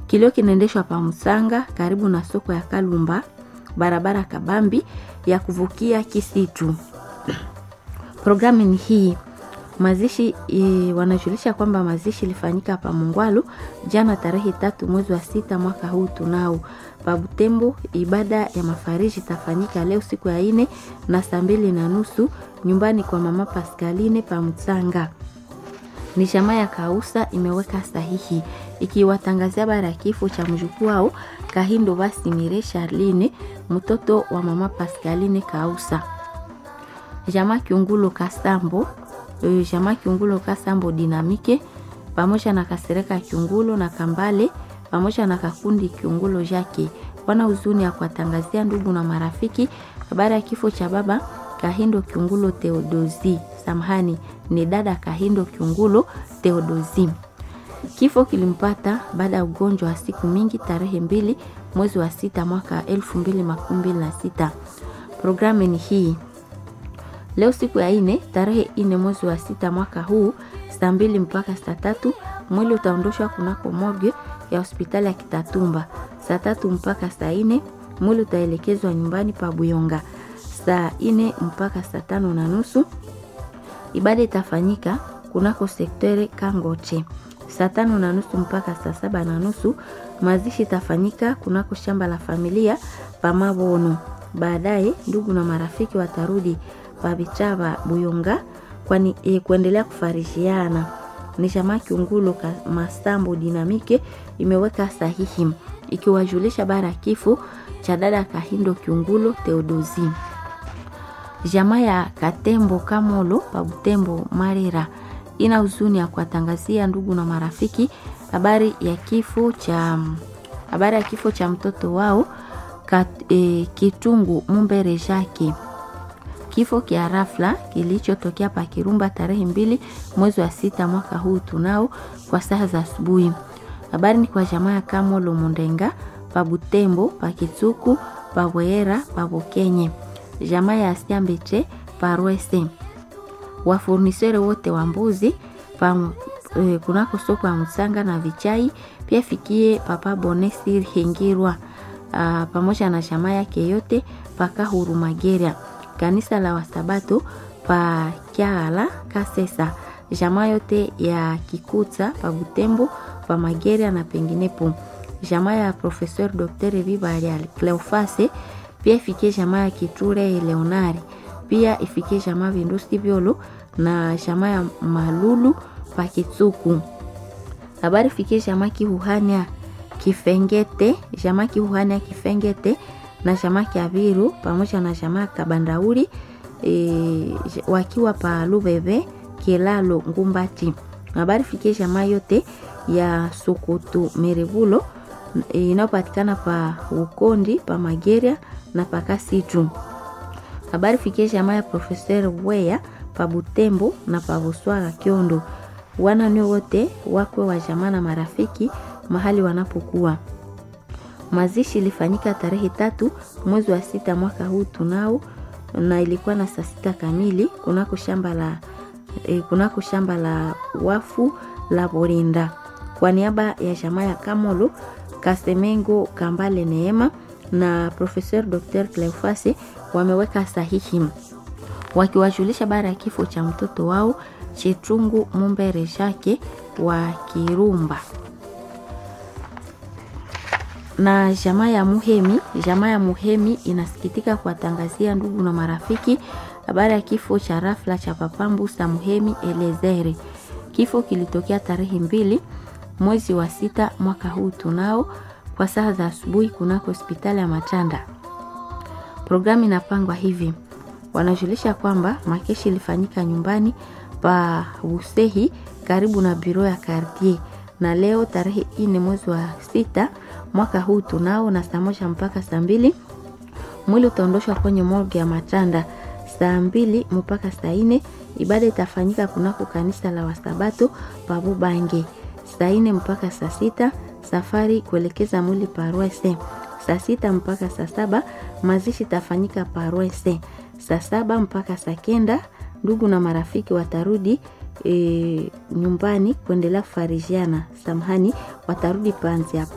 Kilio kinaendeshwa pa Msanga karibu na soko ya Kalumba, barabara kabambi ya kuvukia Kisitu. Programu ni hii mazishi e, wanajulisha kwamba mazishi ilifanyika pa Mungwalu jana tarehe tatu mwezi wa sita mwaka huu tunao pa Butembo. Ibada ya mafariji itafanyika leo siku ya ine na saa mbili na nusu nyumbani kwa mama Pascaline pa Mtsanga. Ni jamaa ya Kausa imeweka sahihi ikiwatangazia bara ya kifo cha mjukuu wao Kahindo Basimire Charline mtoto wa mama Pascaline Kausa. Jamaa Kiungulo Kasambo jamaa Kiungulo Kasambo Dinamike pamoja na Kasereka Kiungulo na Kambale pamoja na Kakundi Kiungulo Jake wana huzuni ya kuwatangazia ndugu na marafiki habari ya kifo cha baba Kahindo Kiungulo Theodosi. Samahani, ni dada Kahindo Kiungulo Theodosi. Kifo kilimpata baada ya ugonjwa wa siku mingi tarehe mbili mwezi wa sita mwaka elfu mbili makumi mbili na sita. Programu ni hii Leo siku ya ine tarehe ine mwezi wa sita mwaka huu saa mbili mpaka saa tatu mwili utaondoshwa kunako morgue ya hospitali ya Kitatumba. Saa tatu mpaka saa ine mwili utaelekezwa nyumbani pa Buyonga. Saa ine mpaka saa tano na nusu ibada itafanyika kunako sektere Kangoche. Saa tano na nusu mpaka saa saba na nusu mazishi itafanyika kunako shamba la familia pa Mabono. Baadaye ndugu na marafiki watarudi pavichava Buyonga kwani e, kuendelea kufarishiana. Ni chama Kiungulo Masambo Dinamike imeweka sahihi ikiwajulisha bara kifo cha dada Kahindo Kiungulo Theodosi. Jamaa ya Katembo Kamolo pa Butembo Marera ina huzuni ya kuwatangazia ndugu na marafiki habari ya kifo cha habari ya kifo cha mtoto wao kat, e, Kitungu Mumbere Jake kifo kia rafla kilichotokea pa Kirumba tarehe mbili mwezi wa sita mwaka huu tunao kwa saa za asubuhi. Habari ni kwa jamaa ya Kamolo Mundenga pa Butembo pa Kitsuku pa Bwera pa Bokenye, jamaa ya Siambeche pa Rwese, wafurnisere wote wa mbuzi pa e, kunako soko ya Msanga na Vichai, pia fikie papa Bonesi Hengirwa pamoja na jamaa yake yote paka Hurumageria kanisa la Wasabato pa Kyala Kasesa, jamaa yote ya Kikuta pa Butembo pa Mageria na penginepo, jamaa ya Professeur Dr. Vibalial Cleofase, pia ifikie jamaa ya Kiture Leonari, pia ifikie jamaa Vindusi Vyolo na jamaa ya Malulu pa Kitsuku. Habari fikie jamaa Kihuhania Kifengete, jamaa Kihuhania Kifengete na jamaa Kyaviru pamoja na jamaa Kabandauri e, wakiwa pa Lubebe Kilalo Ngumbati. Habari fikie jamaa yote ya Sukutu Merevulo e, inayopatikana pa Ukondi pa Mageria na pa Kasitu. Habari fikie jamaa ya Professeur Weya pa Butembo na pa Buswaga Kiondo. Wana ni wote wakwe wa jamaa na marafiki mahali wanapokuwa Mazishi ilifanyika tarehe tatu mwezi wa sita mwaka huu tunao, na ilikuwa na saa sita kamili kunako shamba la e, kunako shamba la wafu la Borinda. Kwa niaba ya jamaa ya Kamolo Kasemengo Kambale Neema na Professeur Dr. Cleofase wameweka sahihi wakiwajulisha bara ya kifo cha mtoto wao Chetungu Mumbere Jake wa Kirumba na jamaa ya Muhemi. Jamaa ya Muhemi inasikitika kuwatangazia ndugu na marafiki habari ya kifo cha rafla cha Papambu sa Muhemi Elezere. Kifo kilitokea tarehe mbili mwezi wa sita mwaka huu tunao kwa saa za asubuhi kunako hospitali ya Matanda. Programu inapangwa hivi, wanajulisha kwamba makeshi ilifanyika nyumbani pa Busehi karibu na biro ya Cartier, na leo tarehe ine mwezi wa sita mwaka huu tunao na saa moja mpaka saa mbili mwili utaondoshwa kwenye morgue ya Matanda. Saa mbili mpaka saa ine ibada itafanyika kunako kanisa la Wasabato Pabubange. Saa ine mpaka saa sita safari kuelekeza mwili Parwese. Saa sita mpaka saa saba mazishi itafanyika Parwese. Saa saba mpaka saa kenda ndugu na marafiki watarudi e, nyumbani kuendelea kufarijiana. Samahani, watarudi Panzi